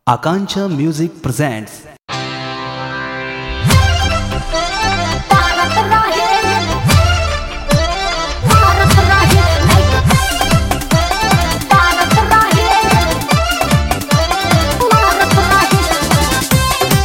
Akancha Music presents Bharat रहे भारत रहे भारत रहे भारत रहे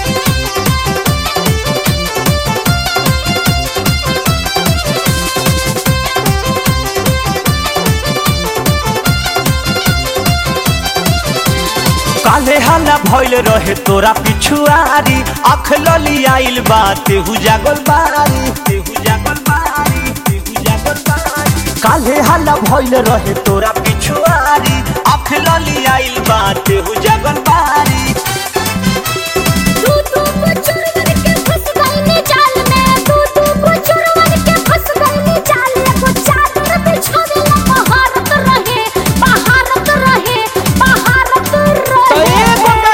काले हल्ला भइल रहे तोरा पिछुआरी अख लली आइल बा तेहू जागल बारी तेहू जागल बारी तेहू जागल बारी काले हल्ला भइल रहे तोरा पिछुआरी अख लली आइल बा तेहू जागल बारी तू तू को चोरवन के फंस गई जाल में तू तू को चोरवन के फंस गई जाल में को चादर बिछावेला भारत रहे भारत रहे भारत रहे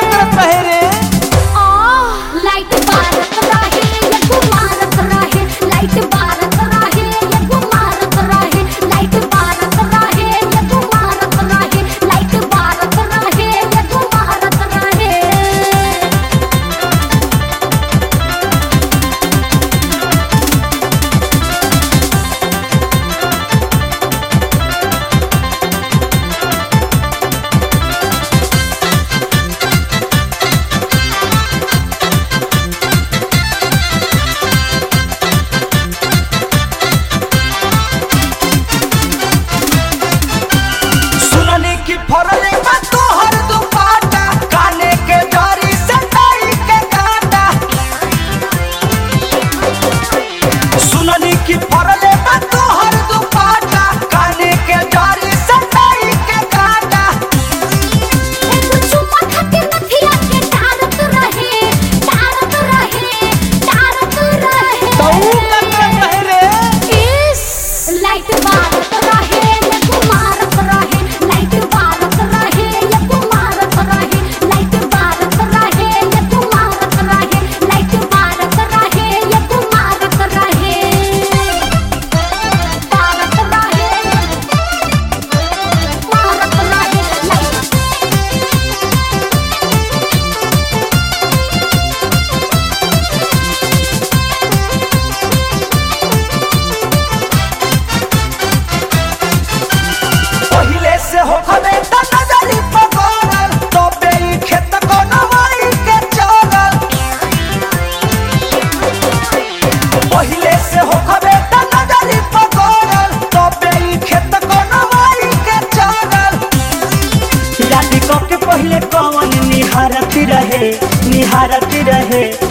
आ लाइट भारत रहे ये भारत रहे लाइट भारत रहे ये भारत रहे लाइट भारत रहे ये भारत रहे लाइट भारत रहे ये भारत रहे सुननी की फरले बा तोहर दुपाटा काने के डरी से डाई के काटा सुननी की फरले बा तोहर दुपाटा काने के डरी से डाई के काटा चुम्मा खाके नथिया के डारत रहे डारत रहे डारत रहे इस लाइट भारत रहे ये कुमारत रहे लाइट भारत रहे ये कुमारत रहे लाइट भारत रहे ये कुमारत रहे लाइट भारत रहे ये कुमारत रहे भारत रहे भारत रहे लाइट पहिले से हो खबे त नजरी पगोरल तो बेई खेत को नवाई के चलल पहिले से हो खबे त नजरी पगोरल तो बेई खेत को नवाई के चलल राती को के पहिले कौन निहारती रहे निहारती रहे